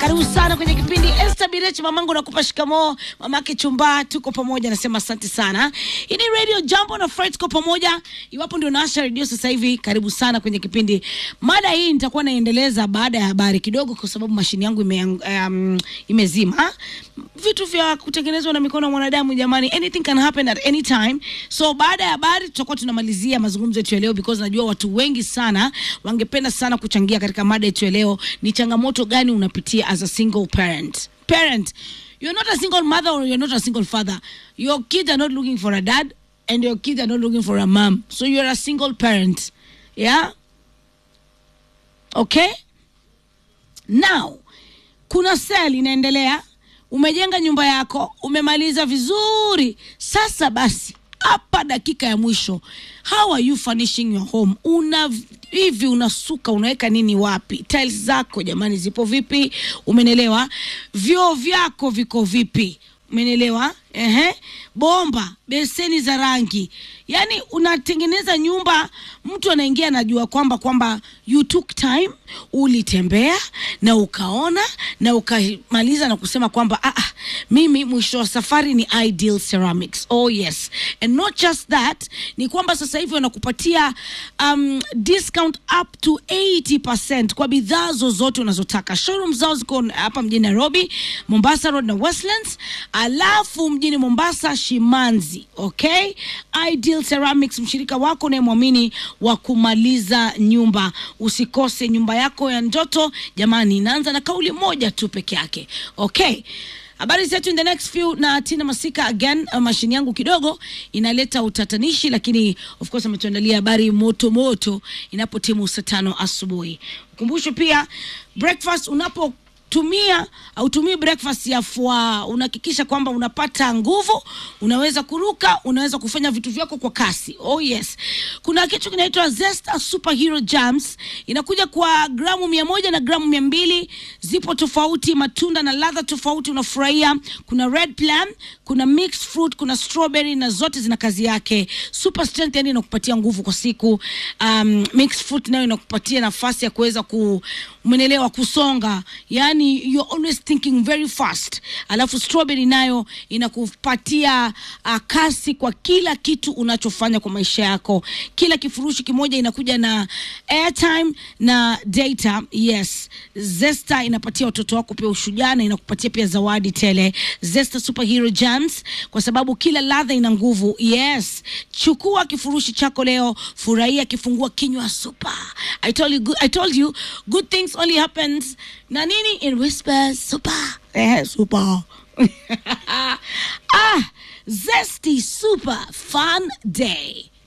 Karibu sana kwenye kipindi Esther Birechi, mamangu nakupa shikamoo, mamake chumba, tuko pamoja, nasema asante sana. Hii ni Radio Jambo na Fred, tuko pamoja. Iwapo ndio naasha redio sasa hivi, karibu sana kwenye kipindi. Mada hii nitakuwa naendeleza baada ya habari kidogo, kwa sababu mashini yangu ime, um, imezima. Vitu vya kutengenezwa na mikono ya mwanadamu, jamani, anything can happen at any time. So baada ya habari tutakuwa tunamalizia mazungumzo yetu ya leo, because najua watu wengi sana wangependa sana kuchangia katika mada yetu ya leo. Ni changamoto gani unapitia as a single parent? Parent, you're not a single mother or you're not a single father. Your kids are not looking for a dad and your kids are not looking for a mom. So you're a single parent. Yeah? Okay? Now, kuna sale inaendelea. Umejenga nyumba yako, umemaliza vizuri. Sasa basi, hapa dakika ya mwisho, how are you furnishing your home? Una hivi unasuka, unaweka nini wapi? Tiles zako jamani, zipo vipi? Umenelewa? Vyoo vyako viko vipi? Umenelewa? Ehe, bomba, beseni za rangi, yaani unatengeneza nyumba, mtu anaingia anajua kwamba kwamba you took time, ulitembea na ukaona na ukamaliza na kusema kwamba ah, ah, mimi mwisho wa safari ni Ideal Ceramics. Oh yes, and not just that, ni kwamba sasa hivi wanakupatia um, discount up to 80% kwa bidhaa zozote unazotaka. Showroom zao ziko hapa mjini Nairobi, Mombasa Road na Westlands, alafu mjini Mombasa Shimanzi. Okay, Ideal Ceramics, mshirika wako unayemwamini wa kumaliza nyumba. Usikose nyumba yako ya ndoto jamani, inaanza na kauli moja tu peke yake. Okay. Habari zetu in the next few na Tina Masika again. Uh, mashini yangu kidogo inaleta utatanishi, lakini of course ametuandalia habari moto moto inapotimu saa tano asubuhi. Ukumbusho pia breakfast unapo tumia autumii breakfast ya fua, unahakikisha kwamba unapata nguvu, unaweza kuruka, unaweza kufanya vitu vyako kwa kasi. Oh yes, kuna kitu kinaitwa Zesta Superhero Jams, inakuja kwa gramu mia moja na gramu mia mbili zipo tofauti, matunda na ladha tofauti unafurahia. Kuna red plum, kuna mixed fruit, kuna strawberry na zote zina kazi yake. Super strength, yani inakupatia nguvu kwa siku. Um, mixed fruit nayo inakupatia nafasi ya kuweza ku umenelewa kusonga, yani you're always thinking very fast. Alafu strawberry nayo inakupatia uh, kasi kwa kila kitu unachofanya kwa maisha yako. Kila kifurushi kimoja inakuja na airtime na data. Yes, Zesta inapatia watoto wako pia ushujaa na inakupatia pia zawadi tele. Zesta Superhero Jams, kwa sababu kila ladha ina nguvu. Yes, chukua kifurushi chako leo, furahia kifungua kinywa super. I told you, good, I told you good things only happens na nini in whispers super eh, super ah zesty super fun day